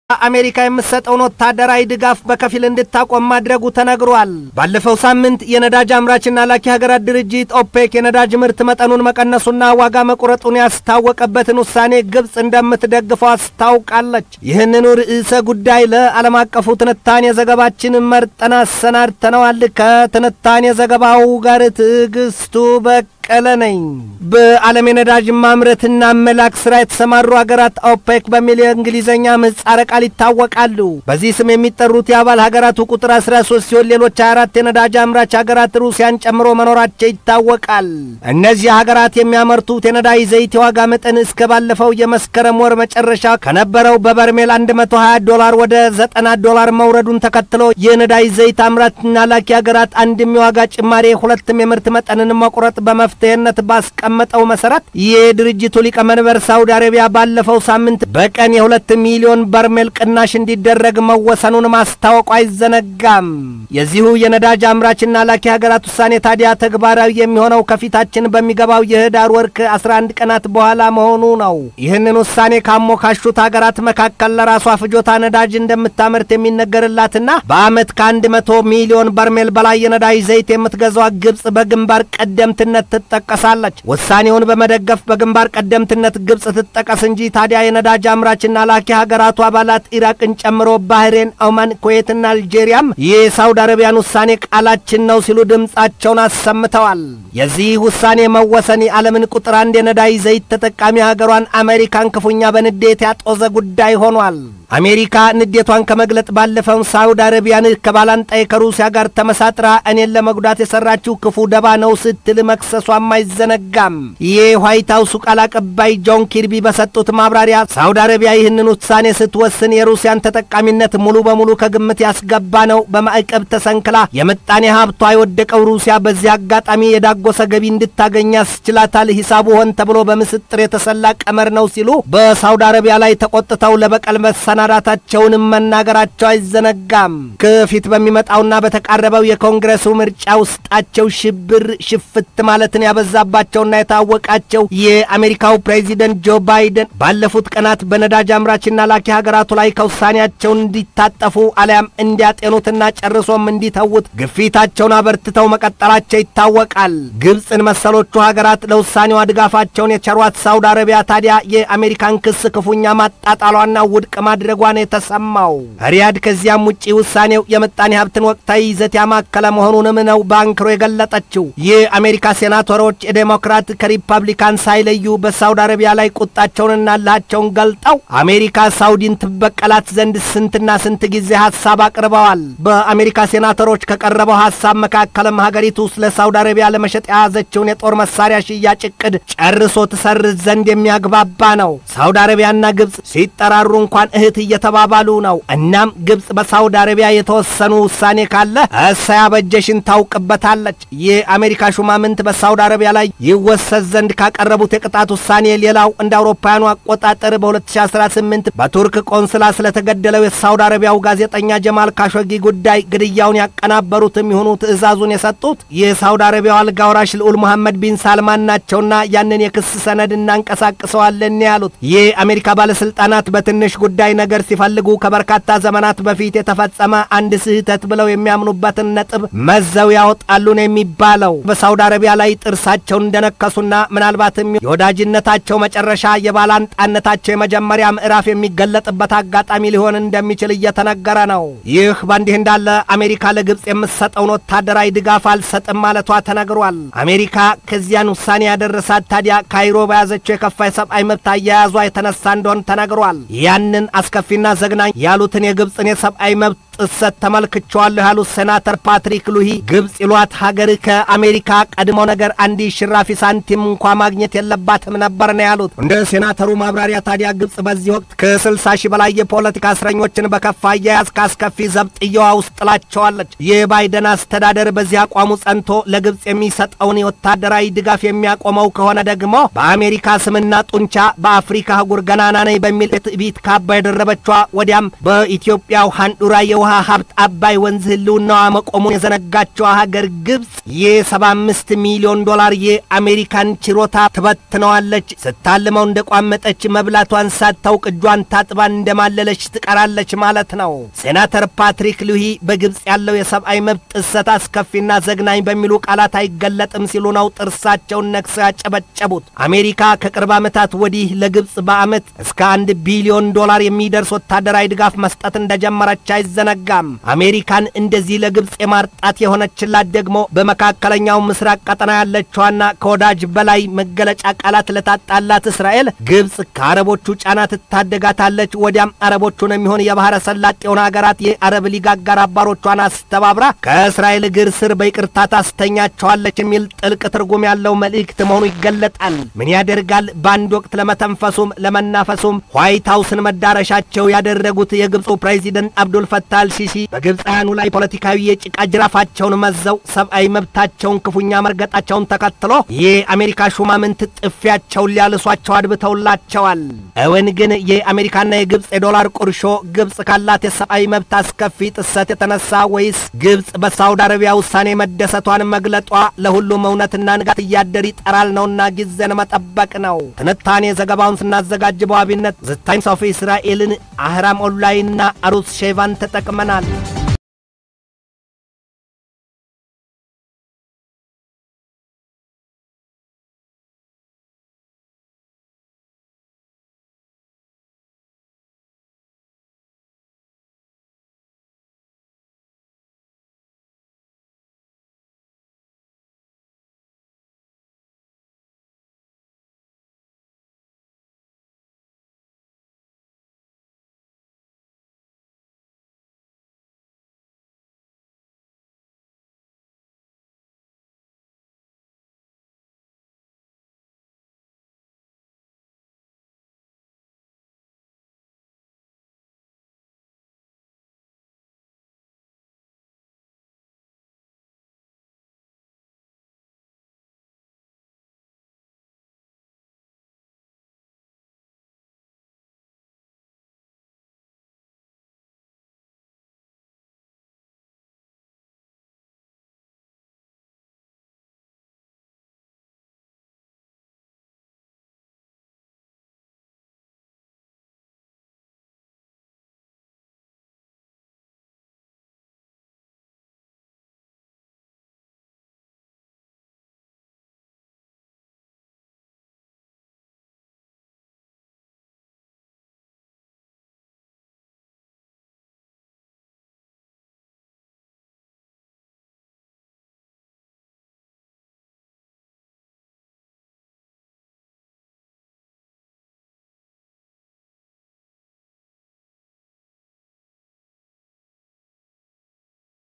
አሜሪካ የምትሰጠውን ወታደራዊ ድጋፍ በከፊል እንድታቆም ማድረጉ ተነግሯል። ባለፈው ሳምንት የነዳጅ አምራችና ላኪ ሀገራት ድርጅት ኦፔክ የነዳጅ ምርት መጠኑን መቀነሱና ዋጋ መቁረጡን ያስታወቀበትን ውሳኔ ግብፅ እንደምትደግፈው አስታውቃለች። ይህንኑ ርዕሰ ጉዳይ ለዓለም አቀፉ ትንታኔ ዘገባችን መርጠን አሰናድተነዋል። ከትንታኔ ዘገባው ጋር ትዕግስቱ በቅ ቀለ ነኝ። በዓለም የነዳጅ ማምረትና መላክ ስራ የተሰማሩ ሀገራት ኦፔክ በሚል የእንግሊዝኛ ምህጻረ ቃል ይታወቃሉ። በዚህ ስም የሚጠሩት የአባል ሀገራቱ ቁጥር 13 ሲሆን ሌሎች 24 የነዳጅ አምራች ሀገራት ሩሲያን ጨምሮ መኖራቸው ይታወቃል። እነዚህ ሀገራት የሚያመርቱት የነዳጅ ዘይት የዋጋ መጠን እስከ ባለፈው የመስከረም ወር መጨረሻ ከነበረው በበርሜል 120 ዶላር ወደ 90 ዶላር መውረዱን ተከትሎ የነዳጅ ዘይት አምራችና ላኪ ሀገራት አንድም የዋጋ ጭማሪ ሁለትም የምርት መጠንን መቁረጥ በመፍ መፍትሄነት ባስቀመጠው መሰረት የድርጅቱ ሊቀመንበር ሳውዲ አረቢያ ባለፈው ሳምንት በቀን የሁለት ሚሊዮን በርሜል ቅናሽ እንዲደረግ መወሰኑን ማስታወቁ አይዘነጋም። የዚሁ የነዳጅ አምራችና ላኪ ሀገራት ውሳኔ ታዲያ ተግባራዊ የሚሆነው ከፊታችን በሚገባው የህዳር ወር ከ11 ቀናት በኋላ መሆኑ ነው። ይህንን ውሳኔ ካሞካሹት ሀገራት መካከል ለራሷ ፍጆታ ነዳጅ እንደምታመርት የሚነገርላትና በዓመት ከአንድ መቶ ሚሊዮን በርሜል በላይ የነዳጅ ዘይት የምትገዛዋ ግብፅ በግንባር ቀደምትነት ትጠቀሳለች። ውሳኔውን በመደገፍ በግንባር ቀደምትነት ግብፅ ትጠቀስ እንጂ ታዲያ የነዳጅ አምራችና ላኪ ሀገራቱ አባላት ኢራቅን ጨምሮ ባህሬን፣ ኦማን፣ ኩዌትና አልጄሪያም የሳውዲ አረቢያን ውሳኔ ቃላችን ነው ሲሉ ድምፃቸውን አሰምተዋል። የዚህ ውሳኔ መወሰን የዓለምን ቁጥር አንድ የነዳጅ ዘይት ተጠቃሚ ሀገሯን አሜሪካን ክፉኛ በንዴት ያጦዘ ጉዳይ ሆኗል። አሜሪካ ንዴቷን ከመግለጥ ባለፈው ሳውዲ አረቢያን ከባላንጣይ ከሩሲያ ጋር ተመሳጥራ እኔን ለመጉዳት የሰራችው ክፉ ደባ ነው ስትል መክሰሷም አይዘነጋም። የዋይት ሀውሱ ቃል አቀባይ ጆን ኪርቢ በሰጡት ማብራሪያ ሳውዲ አረቢያ ይህንን ውሳኔ ስትወስን የሩሲያን ተጠቃሚነት ሙሉ በሙሉ ከግምት ያስገባ ነው። በማዕቀብ ተሰንክላ የምጣኔ ሀብቷ የወደቀው ሩሲያ በዚህ አጋጣሚ የዳጎሰ ገቢ እንድታገኝ ያስችላታል። ሂሳቡ ሆን ተብሎ በምስጥር የተሰላ ቀመር ነው ሲሉ በሳውዲ አረቢያ ላይ ተቆጥተው ለበቀል መሰናዳታቸውንም መናገራቸው አይዘነጋም። ከፊት በሚመጣውና በተቃረበው የኮንግረሱ ምርጫ ውስጣቸው ሽብር ሽፍት ማለትን ያበዛባቸውና የታወቃቸው የአሜሪካው ፕሬዚደንት ጆ ባይደን ባለፉት ቀናት በነዳጅ አምራችና ላኪ ሀገራቱ ላይ ከውሳኔያቸው እንዲታጠፉ አሊያም እንዲያጤኑትና ጨርሶም እንዲተዉት ግፊታቸውን አበርትተው መቀጠላቸው ይታወቃል። ግብፅን መሰሎቹ ሀገራት ለውሳኔዋ ድጋፋቸውን የቸሯት ሳውዲ አረቢያ ታዲያ የአሜሪካን ክስ ክፉኛ ማጣጣሏና ውድቅ ማድረጓ ነው የተሰማው። ሪያድ ከዚያም ውጪ ውሳኔው የምጣኔ ሀብትን ወቅታዊ ይዘት ያማከለ መሆኑንም ነው በአንክሮ የገለጠችው። የአሜሪካ ሴናተሮች የዴሞክራት ከሪፐብሊካን ሳይለዩ በሳውዲ አረቢያ ላይ ቁጣቸውንና እልሃቸውን ገልጠው አሜሪካ ሳውዲን ትበቀላት ዘንድ ስንትና ስንት ጊዜ ሀሳብ አቅርበዋል። በአሜሪካ ሴናተሮች ከቀረበው ሀሳብ መካከልም ሀገሪቱ ስለ ሳውዲ አረቢያ ለመሸጥ የያዘችውን የጦር መሳሪያ ሽያጭ እቅድ ጨርሶ ትሰርዝ ዘንድ የሚያግባባ ነው። ሳውዲ አረቢያና ግብፅ ሲጠራሩ እንኳን እህት እየተባባሉ ነው። እናም ግብፅ በሳውዲ አረቢያ የተወሰኑ ውሳኔ ካለ እሰይ አበጀሽን ታውቅበታለች። የአሜሪካ ሹማምንት በሳውዲ አረቢያ ላይ ይወሰድ ዘንድ ካቀረቡት የቅጣት ውሳኔ ሌላው እንደ አውሮፓውያኑ አቆጣጠር በ2018 በቱርክ ቆንስላ ስለተገደለው የሳውዲ አረቢያው ጋዜጠኛ ጀማል ካሾጊ ጉዳይ ግድያውን ያቀናበሩትም ይሁኑ ትዕዛዙን የሰጡት የሳውዲ አረቢያው አልጋ ወራሽ ልዑል መሐመድ ቢን ሳልማን ናቸውና ያንን የክስ ሰነድ እናንቀሳቅሰዋለን ያሉት የአሜሪካ ባለስልጣናት በትንሽ ጉዳይ ነገር ሲፈልጉ ከበርካታ ዘመናት በፊት የተፈጸመ አንድ ስህተት ብለው የሚያምኑበትን ነጥብ መዘው ያወጣሉ ነው የሚባለው። በሳውዲ አረቢያ ላይ ጥርሳቸውን እንደነከሱና ምናልባትም የወዳጅነታቸው መጨረሻ የባላንጣነታቸው የመጀመሪያ ምዕራፍ የሚገለጥበት አጋጣሚ ሊሆን እንደሚችል እየተነገረ ነው። ይህ በእንዲህ እንዳለ አሜሪካ ለግብፅ የምትሰጠውን ወታደራዊ ድጋፍ አልሰጥም ማለቷ ተነግሯል። አሜሪካ ከዚያን ውሳኔ ያደረሳት ታዲያ ካይሮ በያዘችው የከፋ የሰብአዊ መብት አያያዟ የተነሳ እንደሆን ተነግሯል። ያንን አስከፊና ዘግናኝ ያሉትን የግብፅን የሰብአዊ መብት ጥሰት ተመልክቸዋለሁ ያሉት ሴናተር ፓትሪክ ሉሂ ግብፅ ይሏት ሀገር ከአሜሪካ ቀድሞ ነገር አንድ ሽራፊ ሳንቲም እንኳ ማግኘት የለባትም ነበር ነው ያሉት። እንደ ሴናተሩ ማብራሪያ ታዲያ ግብፅ በዚህ ወቅት ከስልሳ ሺህ በላይ የፖለቲካ እስረኞችን በከፋ አያያዝ ከአስከፊ ዘብጥያዋ ውስጥ ጥላቸዋለች። የባይደን አስተዳደር በዚህ አቋሙ ጸንቶ ለግብፅ የሚሰጠውን የወታደራዊ ድጋፍ የሚያቆመው ከሆነ ደግሞ በአሜሪካ ስምና ጡንቻ በአፍሪካ አህጉር ገናና ነኝ በሚል የትዕቢት ካባ የደረበቿ ወዲያም በኢትዮጵያው ሃንዱራ የውሃ የውሃ ሀብት አባይ ወንዝ ህልውናዋ መቆሙን የዘነጋቸው ሀገር ግብፅ የ75 ሚሊዮን ዶላር የአሜሪካን ችሮታ ትበትነዋለች። ስታልመው እንደቋመጠች መብላቷን ሳታውቅ እጇን ታጥባን እንደማለለች ትቀራለች ማለት ነው። ሴናተር ፓትሪክ ሉሂ በግብፅ ያለው የሰብአዊ መብት ጥሰት አስከፊና ዘግናኝ በሚሉ ቃላት አይገለጥም ሲሉ ነው ጥርሳቸውን ነክሰው ያጨበጨቡት። አሜሪካ ከቅርብ ዓመታት ወዲህ ለግብፅ በዓመት እስከ አንድ ቢሊዮን ዶላር የሚደርስ ወታደራዊ ድጋፍ መስጠት እንደጀመረች አይዘነጋም። አሜሪካን እንደዚህ ለግብፅ የማርጣት የሆነችላት ደግሞ በመካከለኛው ምስራቅ ቀጠና ያለችዋና ከወዳጅ በላይ መገለጫ ቃላት ለታጣላት እስራኤል ግብፅ ከአረቦቹ ጫና ትታደጋታለች። ወዲያም አረቦቹን የሚሆን የባህረ ሰላጤውን ሀገራት የአረብ ሊግ አጋር አባሮቿን አስተባብራ ከእስራኤል እግር ስር በይቅርታ ታስተኛቸዋለች የሚል ጥልቅ ትርጉም ያለው መልእክት መሆኑ ይገለጣል። ምን ያደርጋል በአንድ ወቅት ለመተንፈሱም ለመናፈሱም ዋይት ሀውስን መዳረሻቸው ያደረጉት የግብፁ ፕሬዚደንት አብዱል ፈታህ አልሲሲ በግብፃውያኑ ላይ ፖለቲካዊ የጭቃ ጅራፋቸውን መዘው ሰብአዊ መብታቸውን ክፉኛ መርገጣቸውን ተከትሎ የአሜሪካ ሹማምንት ጥፊያቸውን ሊያልሷቸው አድብተውላቸዋል። እውን ግን የአሜሪካና የግብፅ የዶላር ቁርሾ ግብፅ ካላት የሰብአዊ መብት አስከፊ ጥሰት የተነሳ ወይስ ግብፅ በሳውዲ አረቢያ ውሳኔ መደሰቷን መግለጧ ለሁሉም እውነትና ንጋት እያደር ይጠራል ነውና ጊዜን መጠበቅ ነው። ትንታኔ ዘገባውን ስናዘጋጅ በዋቢነት ዘ ታይምስ ኦፍ እስራኤልን፣ አህራም ኦንላይንና አሩስ ሼቫን ተጠቅመናል።